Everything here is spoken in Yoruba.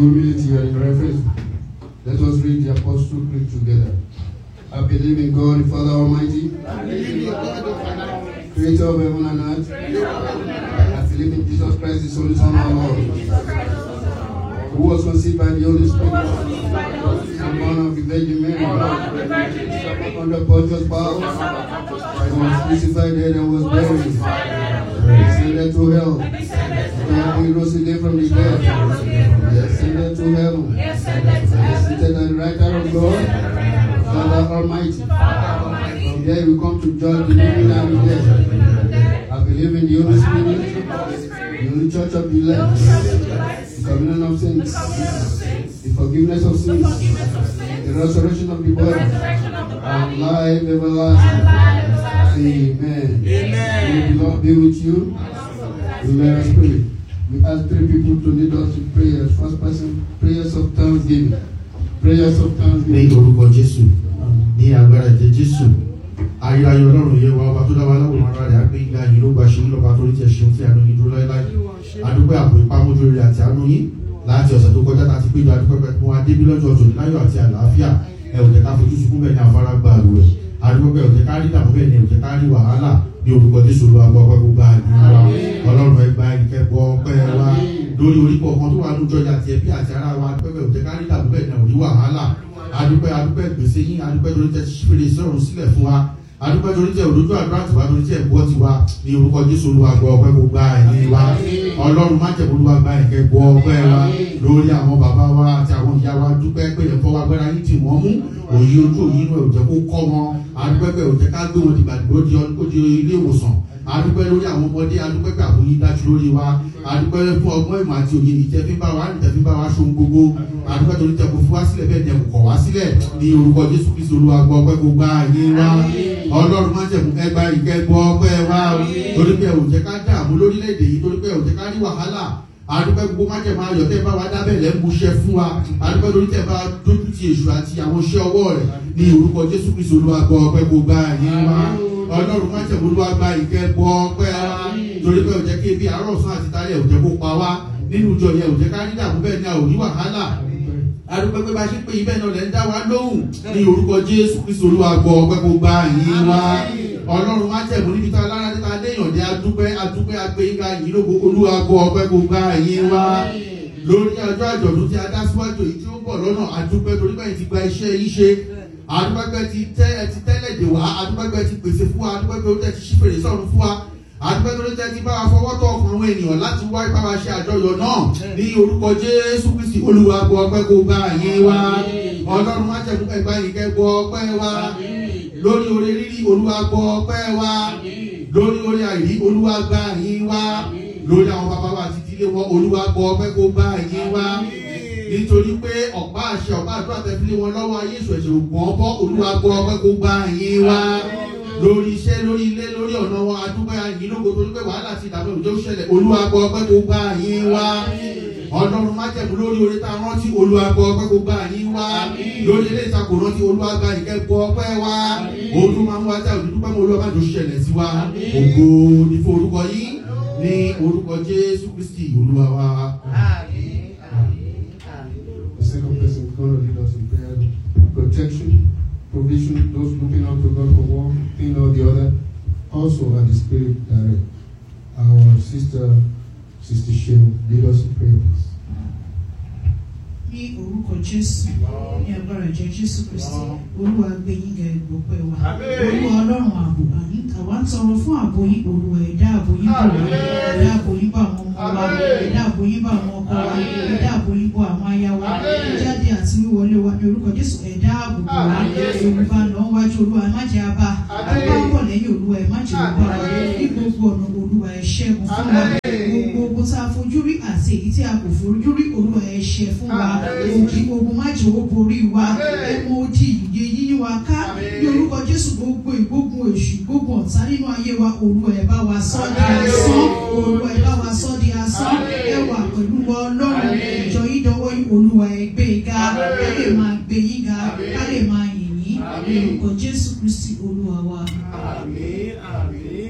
humility and in reverence, let us read the Apostle Creed together. I believe in God, the Father Almighty, Creator of heaven and earth. I believe in Jesus Christ, His only Son, our Lord, who was conceived by the Holy Spirit, and born of the Virgin Mary, under Pontius Pilate, and was crucified dead and was buried, descended to hell, and he rose again from the dead, he ascended to heaven, he is seated at the right hand of God, Father Almighty. From there we come to judge the living and the dead. I believe in the Holy Spirit, the Holy Church of the elect, the communion of saints, the forgiveness of sins, the resurrection of the body, and life everlasting. Amen. May the Lord be with you. Let us pray. We ask three people to lead us in prayers. First person, prayers of thanksgiving. Prayers of ní thanksgiving. orúkọ jésù ní agbára ẹ̀jẹ̀ jésù ayérayé ọlọ́run yẹ wa ọba tó dá wa láwòrán ara rẹ̀ á gbé ìgbà yìí ló gba ṣe lọ́ba tó rí tiẹ̀ ṣeun tí àánú yín dúró láéláé adúpẹ́ àpò ìpamọ́jú rere àti àánú yín láti ọ̀sẹ̀ tó kọjá tá a ti péjọ adúpẹ́ pẹ́ fún wa débí lọ́jọ́ tòní láyọ̀ àti àlàáfíà ẹ ò jẹ́ ká fojú sunkún bẹ́ẹ̀ ni àfárá gba àlù rẹ̀ adúpẹ́ pẹ́ ò jẹ́ ká rí dààmú bẹ́ẹ̀ ni ò jẹ́ ká rí wàhálà ní orúkọ jésù olúwa gbọ́ ọpẹ́ gbogbo àdúrà wa ọlọ́run ẹ gba ìkẹ́gbọ́ ọpẹ́ wa lórí orípọ̀ kan tó wà lójọ́ yà tiẹ̀ bí àti ara wa adúpẹ́ pẹ́ ò jẹ́ ká rí dààmú bẹ́ẹ̀ ni ò rí wàhálà adúpẹ́ adúpẹ́ gbèsè yín adúpẹ́ torí tẹ fèrè sọ̀rọ̀ sílẹ̀ fún wa adúpẹ́ torí tẹ òdojú àdúrà tiwa torí tẹ gbọ́ tiwa ní orúkọ jésù olúwa gbọ́ ọpẹ́ kó gba ẹ̀yìn wa ọlọ́run má jẹ̀ olúwa gba ẹ̀kẹ́ gbọ́ ọpẹ́ wa lórí àwọn bàbá wa àti àwọn ìyá wa dúpẹ́ pé ẹ̀fọ́ wa gbẹ́ra yín tì wọ́n mú òye ojú òyìn inú ẹ̀ ò jẹ́ kó kọ́ wọn adúpẹ́ pé ò jẹ́ ká gbé wọn dìgbà dìgbò di ọ- di ilé ìwòsàn adúpẹ́ lórí àwọn ọmọdé adúpẹ́ pé àbòyí dájú lórí wa adúpẹ́ fún ọgbọ́n ìmọ̀ àti òye ìtẹ́fínbá wa ìtẹ́fínbá wa ṣohun gbogbo adúpẹ́ torí tẹ kò fún wa sílẹ̀ bẹ́ẹ̀ ni ẹ kò kọ̀ wá sílẹ̀ ní orúkọ jésù kristu olúwa gbọ́ ọpẹ́ kó gba àyè wa ọlọ́run má jẹ̀mú ẹgbà ìkẹ́ gbọ́ ọpẹ́ wa torí pé ẹ ò jẹ́ ká dààmú lórílẹ̀‐èdè yìí torí pé ẹ ò jẹ́ ká rí wàhálà adúpẹ́ gbogbo má jẹ̀mú ayọ̀ tẹ́ bá wa dábẹ́ lẹ́ ń buṣẹ́ fún wa adúpẹ́ torí tẹ́ bá dójú ti èṣù àti àwọn iṣẹ́ ọwọ́ rẹ̀ ní orúkọ jésù kristu olúwa gbọ́ ọpẹ́ kó gba àyè wa ọlọ́run má jẹ̀mú olúwa gba ìkẹ́ gbọ́ ọpẹ́ wa torí pé ò jẹ́ kí ebi àárọ̀ sán àti tálẹ̀ ò jẹ́ kó pa wá nínú ìjọ yẹn ò jẹ́ ká rí dààmú bẹ́ẹ̀ ni a ò ní wàhálà adúpẹ́ pé bá ṣe pé ibẹ̀ náà lẹ́ ń dá wa lóhùn ní orúkọ jésù kristu olúwa gbọ́ ọpẹ́ kó gba yín wá ọlọ́run má jẹ̀mú níbi tá a lára níta léèyàn dé adúpẹ́ adúpẹ́ agbẹ́yìnká yìí lógo olúwa gbọ́ ọpẹ́ kó gba yín wá lórí ọjọ́ àjọ̀dún tí a dá síwájú èyí tí ó ń bọ̀ lọ́nà adúpẹ́ torí bẹ́ẹ̀ ti gba iṣẹ́ yìí ṣe adúpẹ́ pé ti tẹ́ ẹ ti tẹ́lẹ̀ dè wá adúpẹ́ pé ti pèsè fún wa adúpẹ́ pé ó tẹ́ ti ṣí fèrè sọ̀run fún wa adúpẹ́ tó tẹ́ ti bá wa fọwọ́ tọ̀ ọkàn àwọn ènìyàn láti wá ipá wa ṣe àjọyọ̀ náà ní orúkọ jésù kristi olúwa gbọ́ ọpẹ́ kó gba yín wá ọlọ́run má jẹ̀mú ẹgbà yìí kẹ́ gbọ́ ọpẹ́ wa lórí orí rírí olúwa gbọ́ ọpẹ́ wa lórí orí àìrí olúwa gba yín wá lórí àwọn bàbá wa àti ìdílé wọn olúwa gbọ́ ọpẹ́ kó gba yín wá nítorí pé ọ̀pá àṣẹ ọ̀pá àdúrà tẹ̀fílẹ̀ wọn lọ́wọ́ ayé ìṣò ẹ̀ṣẹ̀ ògbọ́n bọ́ olúwa gbọ́ ọpẹ́ kó gba yín wá lórí iṣẹ́ lórí ilé lórí ọ̀nà wọn adúgbò yín lóko torí pé wàhálà ti dàbí òjò ṣẹlẹ̀ olúwa gbọ́ ọpẹ́ kó gba yín wá ọlọ́run má jẹ̀mú lórí orí tá a rántí olúwa gbọ́ ọpẹ́ kó gba yín wá lórí ilé ìtakò rántí olúwa gba ìkẹ́ gbọ́ ọpẹ́ wá òun máa ń wá tá òdúdú pẹ́ mọ́ olúwa má jò ṣẹlẹ̀ sí wa ògo ní fún orúkọ yín ní orúkọ jésù kristi olúwa wa. The second person is going to lead us in prayer. Protection, provision, those looking up to God for one thing or the other. Also, at the Spirit direct. Our sister, Sister Sheil, lead us in prayer, please. ní orúkọ jésù ní agbára ìjẹ jésù kristi olúwa gbé yín ga ìgbọpẹ wa olúwa ọlọ́run ààbò àní àwa ń tọrọ fún ààbò yín olúwa ẹ̀dá ààbò yín bò wá ẹ̀dá ààbò yín bá àwọn ọmọ wa ẹ̀dá ààbò yín bá àwọn ọkọ wa ẹ̀dá ààbò yín bò àwọn aya wa jáde àti wíwọlé wa ní orúkọ jésù ẹ̀dá ààbò bò wá olùbá lọ wájú olúwa má jẹ́ abá àbá bọ̀ lẹ́yìn olúwa ẹ̀ má jẹ́ òbá wa ní gbogbo ọ̀nà olúwa ẹ̀ ṣẹ́gun fún wa gbogbo ogun tá a fojú rí àti èyí tí a kò fojú rí olúwa ẹ̀ ṣẹ́ fún wa òkè ogun má jẹ́ owó borí wa ẹ mọ odi ìyè yíyí wa ká ní orúkọ jésù gbogbo ìgbógun èṣù gbógun ọ̀tá nínú ayé wa olúwa ẹ̀ bá wa sọ́ di asán olúwa ẹ̀ bá wa sọ́ di asán ẹ wà pẹ̀lú wa ọlọ́run ìjọ yìí dọwọ́ yìí olúwa ẹ̀ gbé e ga ká lè máa gbé yín ga ká lè máa yìn yín ní orúkọ jésù kristi olúwa wa. Àmín, àmín.